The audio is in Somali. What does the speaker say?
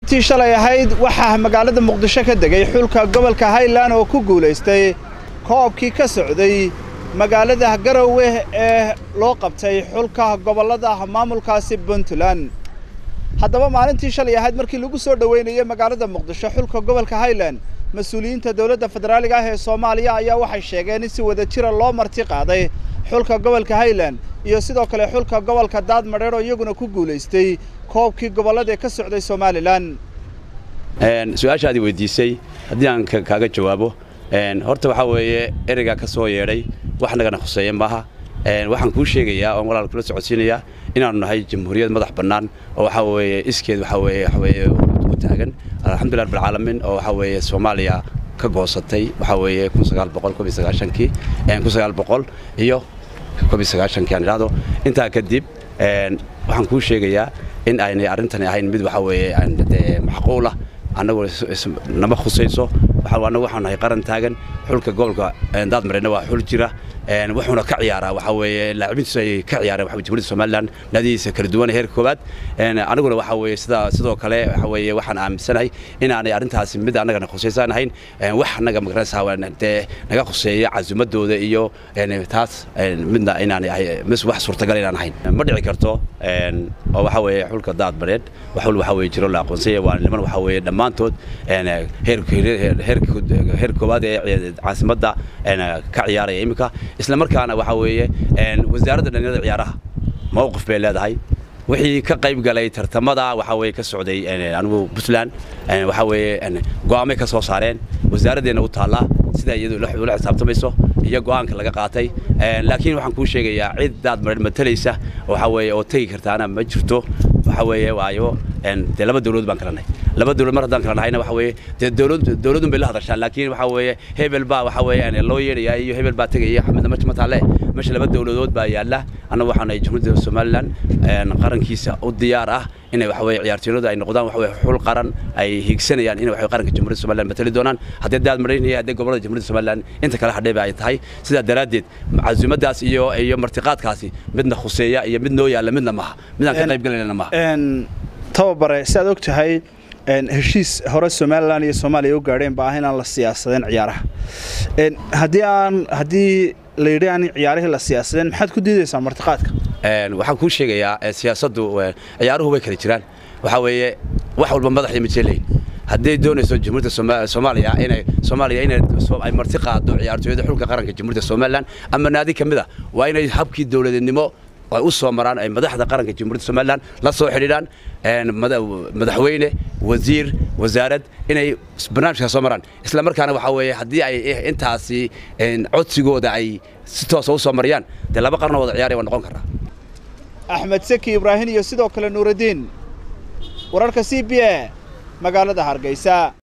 tii shalay ahayd waxaa magaalada muqdisho ka degay xulka gobolka highland oo ku guulaystay koobkii ka socday magaalada garowe ee loo qabtay xulka gobollada maamulkaasi puntland haddaba maalintii shalay ahayd markii lagu soo dhoweynayay magaalada muqdisho xulka gobolka highland mas-uuliyiinta dowladda federaaliga ah ee soomaaliya ayaa waxay sheegeen in si wada jira loo marti qaaday xulka gobolka highland iyo sidoo kale xulka gobolka daadmadheer oo iyaguna ku guulaystay koobkii gobollada ee ka socday somalilan su-aashaadii weydiisay haddii aan kaaga jawaabo horta waxaa weeye ereygaa ka soo yeedhay wax nagana khuseeya maaha waxaan kuu sheegayaa oon walaal kula socodsiinayaa inaanu nahay jamhuuriyad madax bannaan oo waxaa weeye iskeed waxaa weeye waxa weeye u taagan alxamdulillah rabbilcaalamiin oo waxaa weeye soomaaliya ka goosatay waxaa weeye kun sagaal boqol koob iyo sagaashankii kun sagaal boqol iyo koob iyo sagaashankii aan idhaahdo intaa kadib waxaan kuu sheegayaa in aynay arrintani ahayn mid waxaa weeye macquulah annagu nama khusayso annagu waxaan nahay qaran taagan xulka gobolka daadmareyna waa xul jira wuxuuna ka ciyaaraa waxaa weeye laacibintiisu ay ka ciyaareen waxa jamhuuriyadda somaliland naadihiisa kala duwan heerka koowaad aniguna waxaa weeye sidaa sidoo kale waxa weeye waxaan aaminsanahay inaanay arrintaasi mid annagana khusaysaan ahayn wax annaga magaranaysaa dee naga khuseeya casumadooda iyo taas midna inaanay ahay mis wax suurtagal inaan ahayn ma dhici karto oo waxaa weeye xulka daadmareed xul waxaa weeye jiro la aqoonsanya waa niman waxaa weeye dhammaantood heer koowaad ee caasimadda ka ciyaaraya iminka isla markaana waxaa weeye wasaaradda dhalinyarada ciyaaraha mowqif bay leedahay wixii ka qayb galay tartamada waxaa weeye ka socday anigu puntland waxaa weeye go'aamay ka soo saareen wasaaraddeena u taallaa sida iyadu ula xisaabtamayso iyo go'aanka laga qaatay laakiin waxaan kuu sheegayaa cid daad mareer matalaysa waxaa weeye oo tegi kartaana ma jirto waxaa weeye waayo dee laba dawladood baan kala nahay laba dawlad mar haddaan kala nahayna waxa weeye dee dawlad dawladun bay la hadashaan laakiin waxaa weeye hebel baa waxaa weeye loo yeedhayaa iyo hebel baa tegaya xamidna ma taale meesha laba dawladood baa yaalla annagu waxaan nahay jamhuuriyadda somaliland qarankiisa u diyaar ah inay waxa weeye ciyaartooyadu ay noqdaan waxa weeye xul qaran ay hiigsanayaan inay waxa qaranka jamhuuriyadda somaliland matali doonaan haddii daad mareynaya haddii gobolada jamhuuriyadda somaliland inta kale hadheeba ay tahay sidaa daraaddeed casuumadaas iyo iyo martiqaadkaasi midna khuseeya iyo mid noo yaalla midna maaha midaan ka qayb galayna maaha tababare si aad og tahay heshiis hore somalilan iyo soomaaliya u gaadheen ba ah inaan la siyaasadeen ciyaaraha haddii aan haddii la yidhi aan ciyaarihii la siyaasadeen maxaad ku diidaysaa martiqaadka waxaan kuu sheegayaa siyaasaddu ciyaaruhu way kala jiraan waxaa weeye wax walba madaxii ma jelayn hadday doonayso jamhuuriyadda soomaaliya inay soomaaliya inay ay marti qaado ciyaartooyada xulka qaranka jamhuuriyadda somaliland ama naadi ka mid a waa inay habkii dowladnimo ay u soo maraan ay madaxda qaranka jamhuuriyadda somaliland la soo xidhiidhaan madaxweyne wasiir wasaarad inay barnaamijkaa soo maraan isla markaana waxaa weeye haddii ay intaasi codsigooda ay si toosa u soo mariyaan dee laba qarno wada ciyaaraya waa noqon karaa axmed seki ibraahin iyo sidoo kale nuuraddiin wararka c b a magaalada hargeysa